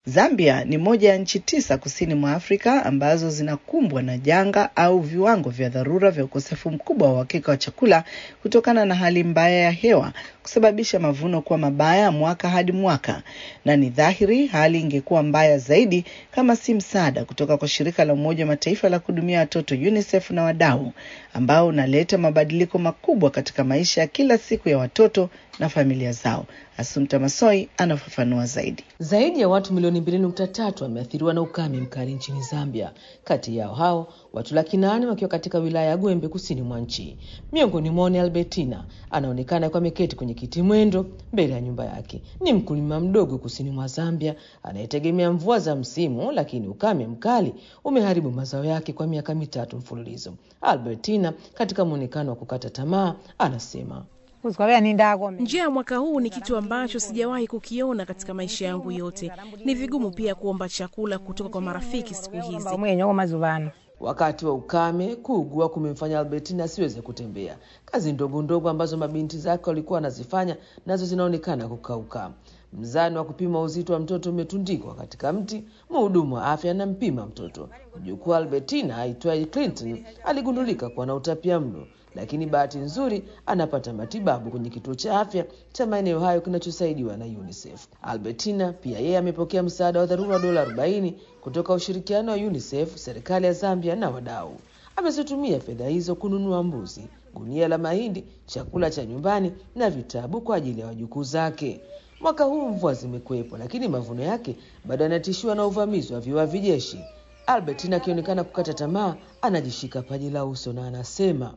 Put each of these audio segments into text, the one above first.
Zambia ni moja ya nchi tisa kusini mwa Afrika ambazo zinakumbwa na janga au viwango vya dharura vya ukosefu mkubwa wa uhakika wa chakula kutokana na hali mbaya ya hewa kusababisha mavuno kuwa mabaya mwaka hadi mwaka, na ni dhahiri hali ingekuwa mbaya zaidi kama si msaada kutoka kwa shirika la Umoja wa Mataifa la kuhudumia watoto UNICEF na wadau ambao unaleta mabadiliko makubwa katika maisha ya kila siku ya watoto na familia zao. Asumta Masoi anafafanua zaidi. Zaidi ya watu milioni mbili nukta tatu wameathiriwa na ukame mkali nchini Zambia. Kati yao hao watu laki nane wakiwa katika wilaya ya Gwembe kusini mwa nchi. Miongoni mwao ni Albertina, anaonekana akiwa ameketi kwenye kiti mwendo mbele ya nyumba yake. Ni mkulima mdogo kusini mwa Zambia anayetegemea mvua za msimu, lakini ukame mkali umeharibu mazao yake kwa miaka mitatu mfululizo. Albertina, katika mwonekano wa kukata tamaa, anasema Njia ya mwaka huu ni kitu ambacho sijawahi kukiona katika maisha yangu yote. Ni vigumu pia kuomba chakula kutoka kwa marafiki siku hizi. Wakati wa ukame, kuugua kumemfanya Albertina asiweze kutembea. Kazi ndogo ndogo ambazo mabinti zake walikuwa wanazifanya nazo zinaonekana kukauka. Mzani wa kupima uzito wa mtoto umetundikwa katika mti. Mhudumu wa afya anampima mtoto. Mjukuu Albertina aitwaye Clinton aligundulika kuwa na utapia mlo, lakini bahati nzuri anapata matibabu kwenye kituo cha afya cha maeneo hayo kinachosaidiwa na UNICEF. Albertina pia yeye amepokea msaada wa dharura wa dola 40 kutoka ushirikiano wa UNICEF, serikali ya Zambia na wadau. Amezitumia fedha hizo kununua mbuzi, gunia la mahindi, chakula cha nyumbani na vitabu kwa ajili ya wajukuu zake. Mwaka huu mvua zimekuwepo, lakini mavuno yake bado yanatishiwa na uvamizi wa viwavi jeshi. Albertina akionekana kukata tamaa, anajishika paji la uso na anasema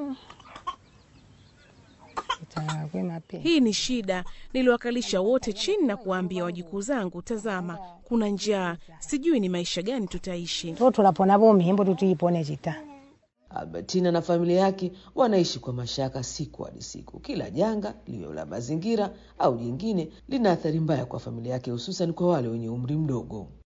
Hii ni shida. Niliwakalisha wote chini na kuwaambia wajukuu zangu, tazama, kuna njaa, sijui ni maisha gani tutaishi. Albertina na familia yake wanaishi kwa mashaka siku hadi siku. Kila janga liwe la mazingira au jingine lina athari mbaya kwa familia yake, hususan kwa wale wenye umri mdogo.